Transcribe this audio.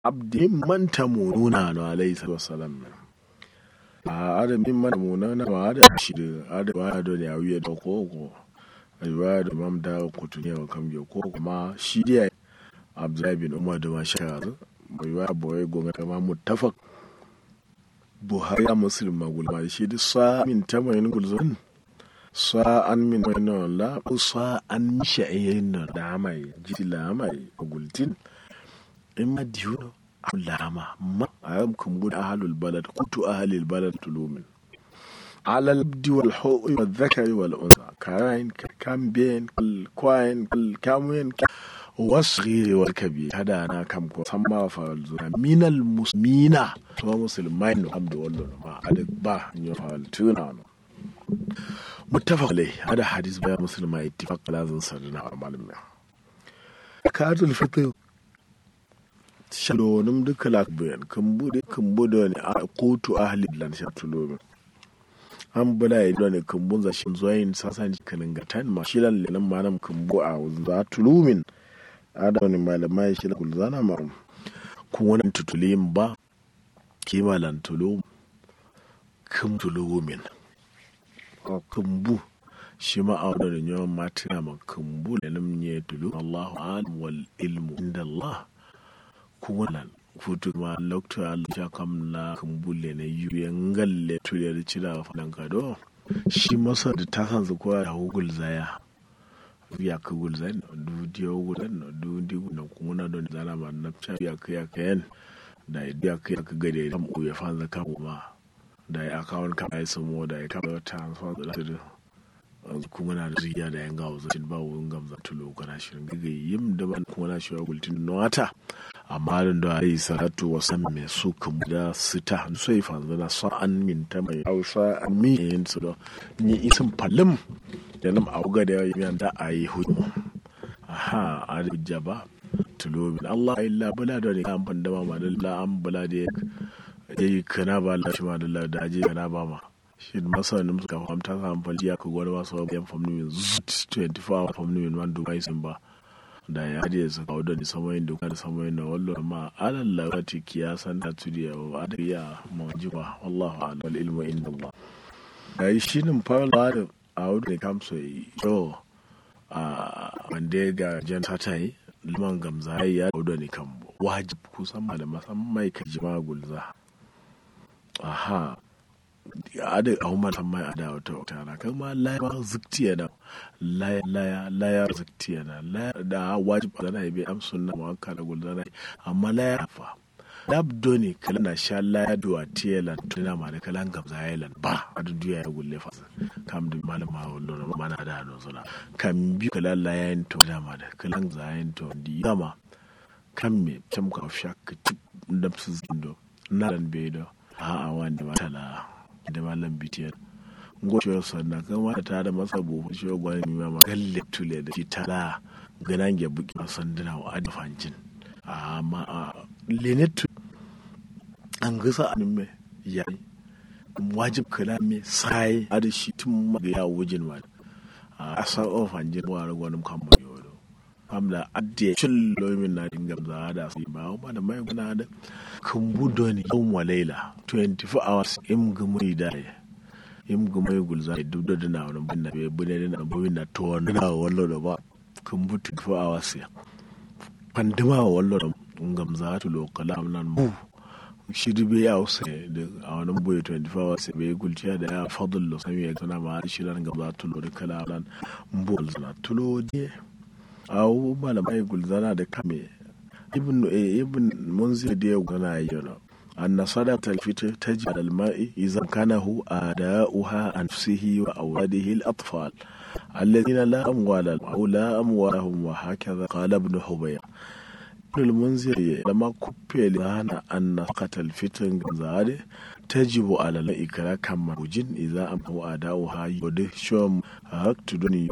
abdi man tamununa no alayhi salatu wassalam a ada min man tamununa ma ada shi da ada ba da ya wiye da ko ko riwaya da mam da kutunya wa kam ko kuma shi dai abdullahi bin umar da ma shaka riwaya boye gonga kama muttafaq buhari ya muslim magulma shi da sa min tamayin gulzun sa an min wani la sa an sha'ayin da mai jiti la mai gultin in ma diyo lama ma a yam kumbu da ahalul balad kutu ahalul balad tulumin alal abdi wal hu'i wal dhakari wal unsa karain kamben kal kwain kal kamuyen wasghiri wal kabir hada na kam ko samma fa zuna minal musmina to musulmai no abdu wallo ma adak ba nyo fa tuna no muttafaq alai hada hadis ba musulma ittifaq lazin sarna malamin katul fitr shalonim duka lakbiyan kan bude kan bude ne a kotu ahli lan shatulomin an bula yi ne kan bunza shi zoyin sasan kanin gatan ma shi lan lelan manam kan bu a za tulumin ada wani malamai shi kul zana ma kun wani tutulim ba kima lan tulum kan tulumin kan bu shi ma a wani yawan matina ma kan bu lelan ne tulu Allahu alim wal ilmu inda Allah kuwalan futu ma lokto al ja kam na kumbule ne yuye ngalle tuye da cira fadan kado shi masa da ta san su kowa da hugul zaya ya ka gul zai na du diyo gul na du di na kuma don zana ma na cha ya ka ya kayan da ya ka ya ka gade kam u ya fanza ka kuma da ya akawun ka ai samo da ya ka ta transfer da da kuma na da ziya da yan gawo zai ba wurin gamza tulo kana shirin gagayi yim da ban kuma na shi wa gultin nota amma da alayhi salatu wa san me su kan da sita sai fa zana sa an min ta mai hausa an mi yin su da ni isin falim da nam auga da yan da ayi hukumu aha alijaba tulo bin Allah illa bala da ne kan fanda ma da la an bala da yayi kana ba Allah shi ma da Allah da aje kana ba ma shi masanin suka famta sa amfani ya ka gwada wasu yan famni min 24 hour famni min man dukai sun ba da ya je su kawo da samayin da da samayin da wallo ma alal lawati kiyasan da tudiya wa adriya majiba wallahu a'lam wal ilmu inda Allah ai shinin fara da a wurin kamso yo a wanda ga jan tatai liman gamza ya da ne kan wajib kusan ma da masammai ka jima gulza aha ada a umar mai a dawo ta wata na kan ma laya ziktiya na laya laya laya ziktiya na laya da wajib da na ibe amsun na mawaka da gulda na amma laya fa labdo ne kala na sha laya duwa tiyalan tuna ma da kalan gamza yalan ba a duya ya gulle fa kam da malama wallo na mana da hannun suna kan bi kala laya yin to da ma da kalan zayin to di dama kan me can ka shakka tip da su zindo na ran bedo a'a wanda ba tala da malam bitiyar goshewar sannan kama da ta da masa buhu shi wa gwani mai mama galle tule da shi tala ganan ya buki a sanduna wa adafancin amma a lenetu an gasa a nimme ya yi wajib kala me sai a da shi tun maga ya wujin ma a san ofanjin wa ragwanin kamar yau famla adde cin lomin na dinga za da su ba ba da mai guna da kan budo ne yau wa laila 24 hours im gumai da ya im gumai gulza da duk da na wani bin na bai bude da na bai na to wani na wallo da ba kan bu 24 hours ya pandima wallo da ngam za tu lokala nan bu shiri bai ya wasu da a wani boye 24 hours bai gulciya da ya fadullo sami ya tana ma shirin gam za tu lo da kala nan bu zana tulo je awu malamai gulzana da kame ibn ibn munzir da ya gana yana أن صدقة الفطر تجب على الماء إذا كانه آداؤها عن نفسه وأولاده الأطفال الذين لا أموال لهم أو لا أموالهم وهكذا قال ابن حبير ابن المنذر لما كبي لنا أن صدقة الفطر زاد تجب على الماء كما وجن إذا أمه آداؤها يده شوم هكتدني